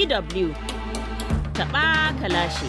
DW taɓa kalashi.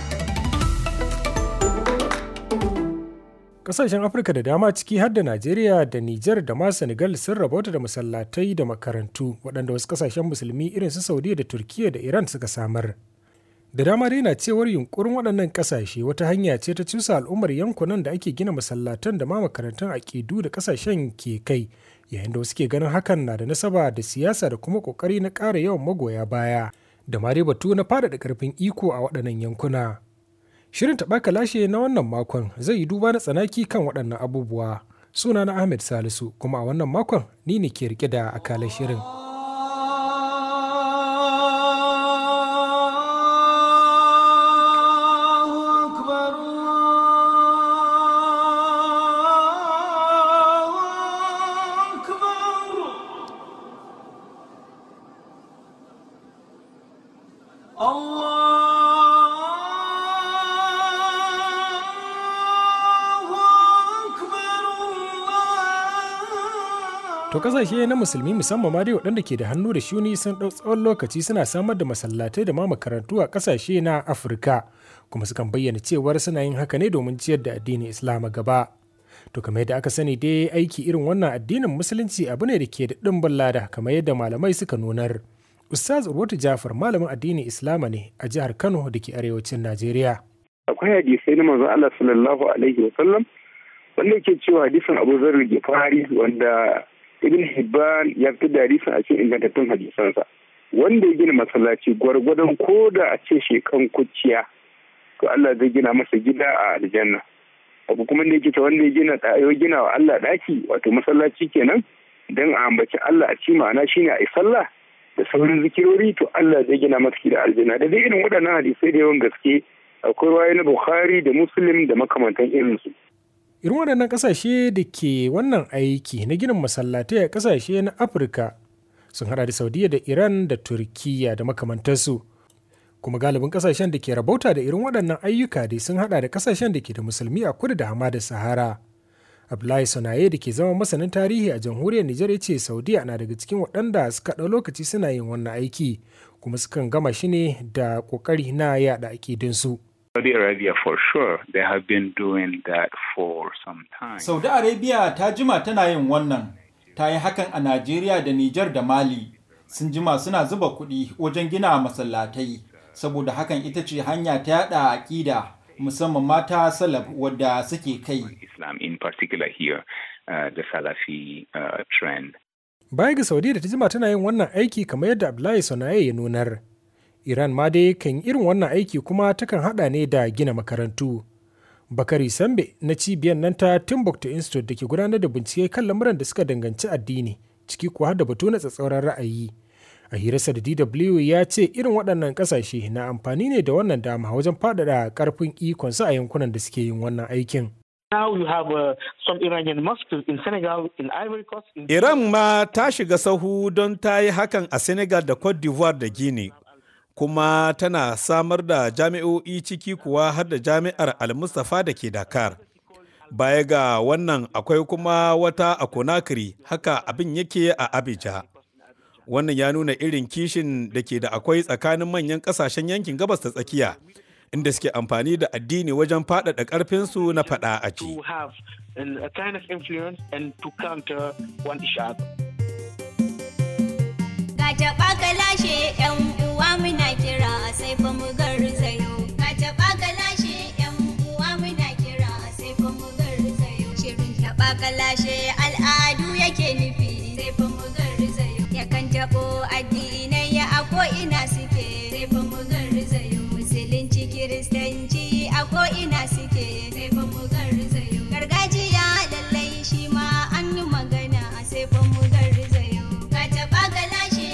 Ƙasashen Afirka da dama ciki har da Najeriya da Nijar da ma Senegal sun rabauta da masallatai da makarantu waɗanda wasu ƙasashen musulmi irin su Saudiya da Turkiyya da Iran suka samar. Da dama dai na cewar yunkurin waɗannan ƙasashe wata hanya ce ta cusa al'ummar yankunan da ake gina masallatan da ma makarantun aƙidu da ƙasashen ke kai yayin da wasu ke ganin hakan na da nasaba da siyasa da kuma ƙoƙari na ƙara yawan magoya baya da ma dai batu na faɗaɗa ƙarfin iko a waɗannan yankuna. Shirin taɓa lashe na wannan makon zai yi duba na tsanaki kan waɗannan abubuwa. Suna na Ahmed Salisu kuma a wannan makon ni ne ke rike da akalar shirin. To kasashe na musulmi musamman ma dai waɗanda ke da hannu da shuni sun ɗau tsawon lokaci suna samar da masallatai da ma makarantu a kasashe na Afirka kuma sukan bayyana cewar suna yin haka ne domin ciyar da addinin Islam gaba. To kamar yadda aka sani dai aiki irin wannan addinin musulunci abu ne da ke da ɗimbin lada kamar yadda malamai suka nunar. Ustaz Urwatu Jafar malamin addinin Islama ne a jihar Kano da ke arewacin Najeriya. Akwai hadisai na manzon Allah sallallahu alaihi wa sallam wanda yake cewa hadisin Abu Zarr Gifari wanda ibn hibban ya fi da hadisin a cikin ingantattun hadisansa wanda ya gina masallaci gwargwadon ko da a ce shekan kuciya to Allah zai gina masa gida a aljanna abu kuma da yake ta wanda ya gina ya gina wa Allah daki wato masallaci kenan dan a ambaci Allah a ci ma'ana shine a yi sallah da sauran zikirori to Allah zai gina masa gida aljanna da dai irin waɗannan hadisai da yawan gaske akwai waye na Bukhari da Muslim da makamantan irinsu. irin waɗannan ƙasashe da ke wannan aiki na ginin masallatai a ƙasashe na afirka sun hada da saudiya da iran da turkiya da makamantarsu kuma galibin ƙasashen da ke rabauta da irin waɗannan ayyuka dai sun hada da ƙasashen da ke da musulmi a kudu da hamada sahara abdullahi sonaye da ke zama masanin tarihi a jamhuriyar nijar ya ce saudiya na daga cikin waɗanda suka ɗau lokaci suna yin wannan aiki kuma sukan gama shi ne da ƙoƙari na yaɗa aƙidinsu. Saudi Arabia for sure they have been doing that for some time. Saudi Arabia ta jima tana yin wannan. Ta yi hakan a Najeriya da Nijar da Mali. Sun jima suna zuba kuɗi wajen gina masallatai. Saboda hakan ita ce hanya ta yada aƙida musamman mata salaf wadda suke kai. Islam in particular here, uh, the Salafi uh, trend. Baya ga Saudiya da ta jima tana yin wannan aiki kamar yadda Abdullahi Sonaye ya nunar. Iran ma dai kan irin wannan aiki kuma takan hada ne da gina makarantu. Bakari Sambe na cibiyar nan ta Timbuktu Institute da ke gudanar da bincike kan lamuran da suka danganci addini, ciki kuwa har da batu na tsatsauran ra'ayi. A hirarsa da DW ya ce irin waɗannan ƙasashe na amfani ne da wannan dama wajen faɗaɗa ƙarfin ikonsu a yankunan da suke yin wannan aikin. Now you have uh, some Iranian mosques in Senegal, in Ivory Coast. In Iran ma ta shiga sahu don ta yi hakan a Senegal da Cote d'Ivoire da Guinea. kuma tana samar da jami'o'i ciki kuwa har da jami'ar al-mustapha da ke dakar baya ga wannan akwai kuma wata a konakiri haka abin yake a abija wannan ya nuna irin kishin da ke da akwai tsakanin manyan kasashen yankin gabas ta tsakiya inda suke amfani da addini wajen faɗaɗa ƙarfinsu na faɗa a ci. taɓa ka lashe yan uwa muna kira sai fa mu garzayo ka taɓa ka lashe yan uwa muna kira sai fa mu garzayo shirin taɓa ka lashe al'adu yake nufi sai fa mu garzayo yakan taɓo addinai ya a ko ina suke sai fa mu garzayo musulunci kiristanci a ko ina suke sai fa mu garzayo gargajiya lallai shi ma an yi magana sai fa mu garzayo ka taɓa ka lashe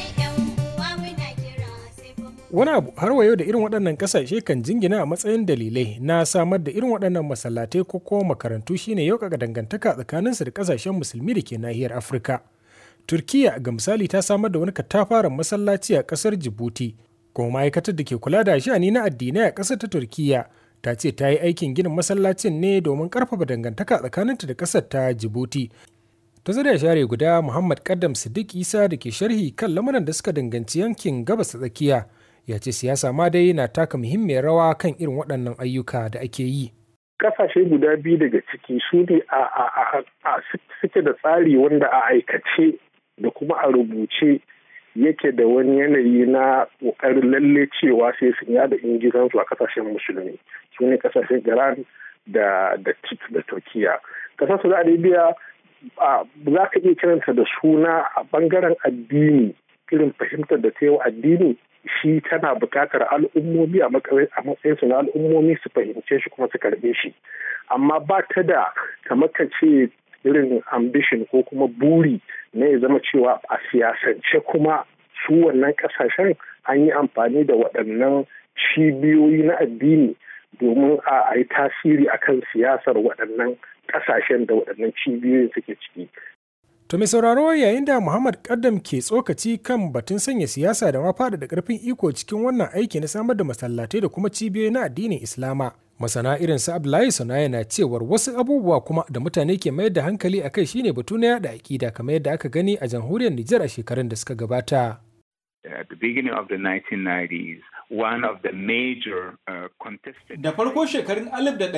Wani abu har wa yau da irin waɗannan ƙasashe kan jingina a matsayin dalilai na samar da irin waɗannan masallatai ko kuma makarantu shine yaukaka dangantaka tsakaninsu da ƙasashen musulmi da ke nahiyar Afirka. Turkiya ga misali ta samar da wani katafaren masallaci a ƙasar Djibouti, kuma ma'aikatar da ke kula da sha'ani na addinai a ƙasar ta Turkiya ta ce ta yi aikin ginin masallacin ne domin ƙarfafa dangantaka tsakaninta da ƙasar ta Djibouti. ta zariya share guda Muhammad Kaddam Siddiq Isa da ke sharhi kan lamuran da suka danganci yankin gabas ta tsakiya ya ce siyasa ma dai na taka muhimmiyar rawa kan irin waɗannan ayyuka da ake yi kasashe guda biyu daga ciki su ne a suke da tsari wanda a aikace da kuma a rubuce yake da wani yanayi na ƙoƙarin lalle cewa sai sun yada ingizansu a kasashen musulmi su ne kasashen iran da da da turkiya kasar saudi arabia za ka iya kiranta da suna a bangaren addini irin fahimtar da ta yi wa addini shi tana buƙatar al'ummomi a matsayin su na al'ummomi su fahimce shi kuma su karɓe shi amma ba ta da kamar ka ce irin ambition ko kuma buri na ya zama cewa a siyasance kuma su wannan kasashen an yi amfani da waɗannan cibiyoyi na addini domin a yi tasiri akan siyasar waɗannan kasashen da waɗannan cibiyoyin suke ciki To mai sauraro yayin da Muhammad Kaddam ke tsokaci kan batun sanya siyasa da ma faɗaɗa ƙarfin iko cikin wannan aiki na samar da masallatai da kuma cibiyoyi na addinin Islama. Masana irin su Abdullahi Sanaya na cewar wasu abubuwa kuma da mutane ke mayar da hankali a kai shine batu na yada aƙida kamar yadda aka gani a jamhuriyar Nijar a shekarun da suka gabata. At the beginning of the 1990s, one of the major uh, contested... Da farko shekarun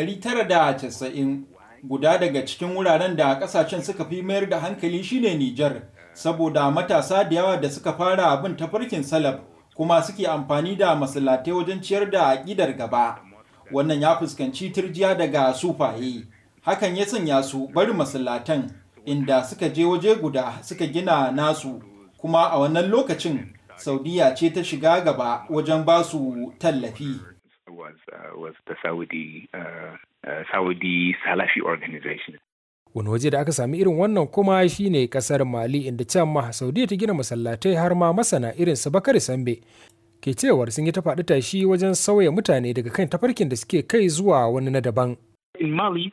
1990 guda daga cikin wuraren da kasashen suka fi mayar da hankali shine Nijar saboda matasa da yawa da suka fara abin tafarkin salaf kuma suke amfani da masallatai wajen ciyar da aƙidar gaba wannan ya fuskanci turjiya daga sufaye hakan ya sanya su bari masallatan inda suka je waje guda suka gina nasu kuma a wannan lokacin saudiya ce ta shiga gaba wajen ba su tallafi was, uh, was the Saudi uh, uh, Saudi Salafi organization. Wani waje da aka sami irin wannan kuma shine kasar Mali inda can ma Saudiya ta gina masallatai har ma masana irin su Bakari Sambe ke cewar sun yi ta faɗi tashi wajen sauya mutane daga kan tafarkin da suke kai zuwa wani na daban. In Mali,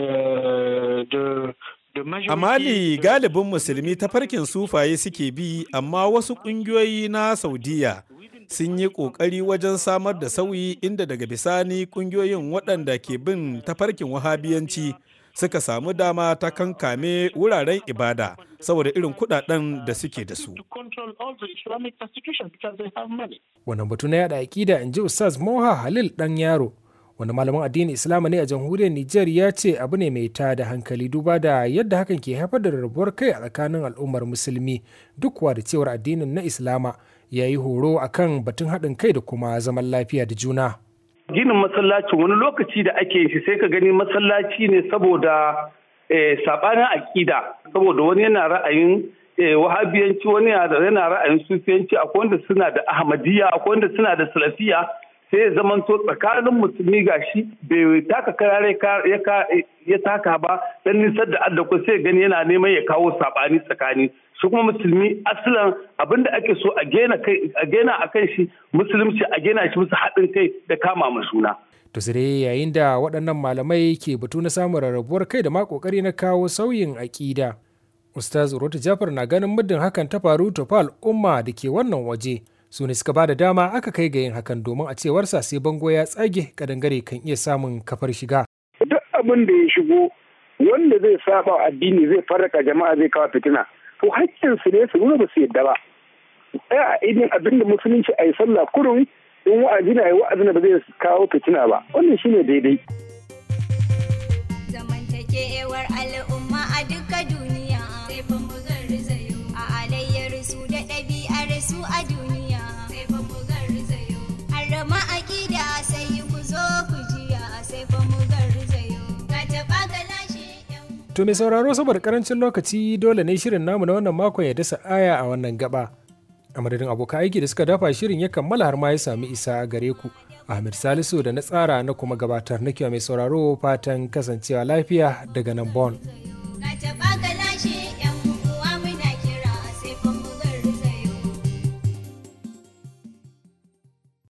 the A Mali galibin musulmi tafarkin sufaye suke bi amma wasu ƙungiyoyi na Saudiya sun yi ƙoƙari wajen samar da sauyi inda daga bisani ƙungiyoyin waɗanda ke bin tafarkin wahabiyanci suka samu dama ta kankame wuraren ibada saboda irin kuɗaɗen da suke da su. Wannan batu na yada aƙida in ji Ustaz Moha Halil ɗan yaro. wani malamin addinin islama ne a jamhuriyar Nijar ya ce abu ne mai ta da hankali duba da yadda hakan ke haifar da rarrabuwar kai a tsakanin al'ummar musulmi duk kuwa da cewar addinin na islama ya yi horo akan batun haɗin kai da kuma zaman lafiya da juna. Ginin masallaci wani lokaci da ake shi sai ka gani masallaci ne saboda saɓanin aƙida saboda wani yana ra'ayin wahabiyanci wani yana ra'ayin sufiyanci akwai wanda suna da ahmadiyya akwai wanda suna da salafiya sai ya zamanto tsakanin musulmi ga shi bai taka karare ya taka ba dan nisar da adda sai gani yana neman ya kawo sabani tsakani shi kuma musulmi asalin abinda ake so a gena a kan shi musulunci a gena shi musu haɗin kai da kama ma suna. To sai yayin da waɗannan malamai ke batu na samun rarrabuwar kai da ma ƙoƙari na kawo sauyin aƙida. Ustaz Urotu Jafar na ganin muddin hakan ta faru to fa al'umma da ke wannan waje. su ne suka ba da dama aka kai ga yin hakan domin a cewarsa sai bango ya tsage kadangare kan iya samun kafar shiga. Duk abin da ya shigo wanda zai saba addini zai farraka jama'a zai kawo fitina. To hakkin su ne su nuna ba su yadda ba. Ɗaya a idin abin da musulunci a yi sallah kurun in wa'azi na yi wa'azi ba zai kawo fitina ba. Wannan shine daidai. Zamantakewar al'umma a duka duniya sai fa mu garzayo a alayyar su da ɗabi'ar su a duniya. Harama aƙida sai ku zo ku jiya sai fa mu garzayo. Ka taɓa galashe To mai sauraro saboda karancin lokaci dole ne shirin namu na wannan makon ya dasa aya a wannan gaba. A madadin abokan aiki da suka dafa shirin ya kammala har ma ya sami isa gare ku. Ahmed Salisu da na tsara na kuma gabatar na mai sauraro fatan kasancewa lafiya daga nan Bon.